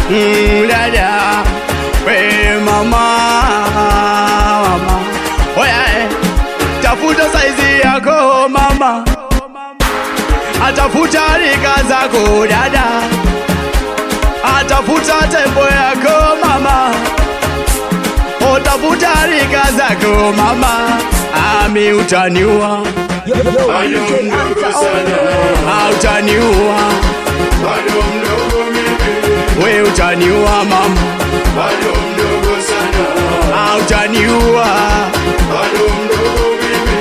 mm, dada we mama, mama. Oya, eh, tafuta saizi yako mama, atafuta rika zako dada, atafuta tempo yako mama, otafuta rika zako mama, ami utaniua, Yo, yo, DJ Anta on the mix. ah, utaniua, bado mdogo mimi, we utaniua mama, bado mdogo sana, ah, utaniua, bado mdogo mimi,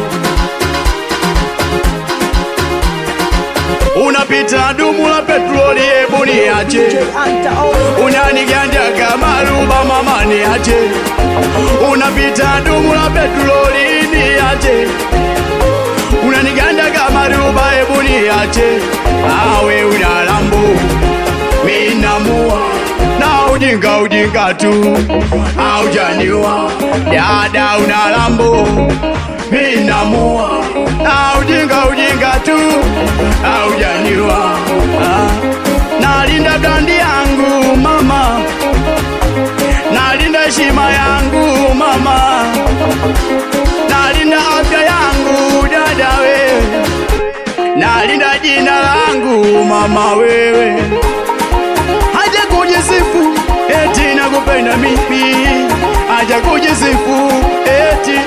unapita dumu la petroli, hebu niache DJ Anta on the mix. unaniganja kama ruba mama, niache unapita dumu la petroli, niache unaniganda kama ruba, hebu niache awe una lambo minamua na ujinga ujinga tu aujaniwa dada una lambo minamua na ujinga ujinga tu aujaniwa ah. nalinda brandi yangu mama nalinda heshima yangu mama nalinda afya yangu dada wewe nalinda jina langu mama wewe haja kujisifu eti nakupenda mimi haja kujisifu eti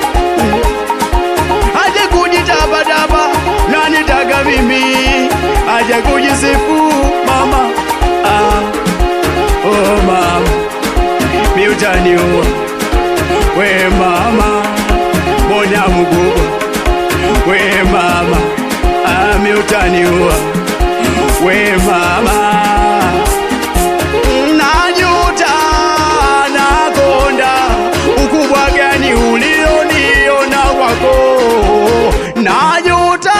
haja kujitabataba nanitaka mimi haja kujisifu mama ah, oh mama mi utaniua we mama mbona mkubwa we mama ah, mi utaniua we mama najuta nakonda ukubwa gani ulioniona kwako najuta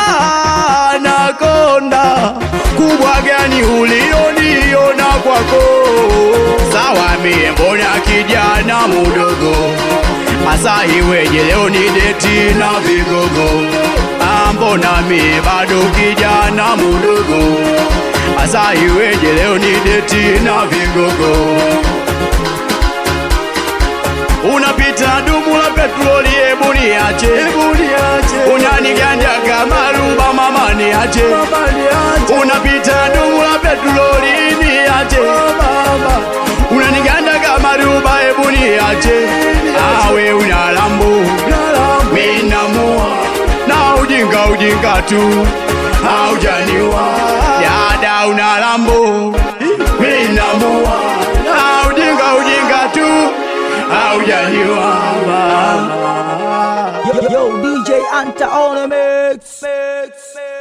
nakonda kubwa gani ulioniona kwako sawa mie mbona kijana mudogo hasa iweje leo ni deti na vigogo Ah, mbona mie bado kijana mudogo hasa iweje leo ni deti na vigogo unapita dumu la petroli, hebu niache, hebu niache, unaniganja kama ruba mama, niache, mama niache, unapita dumu la petroli, niache, mama, unaniganda kama ruba, hebu niache, awe una lambo, minamua na ujinga ujinga tu, haujaniwa dada, una lambo, minamua na ujinga ujinga tu haujaniwa Yo, yo, DJ Anta on the mix. mix, mix.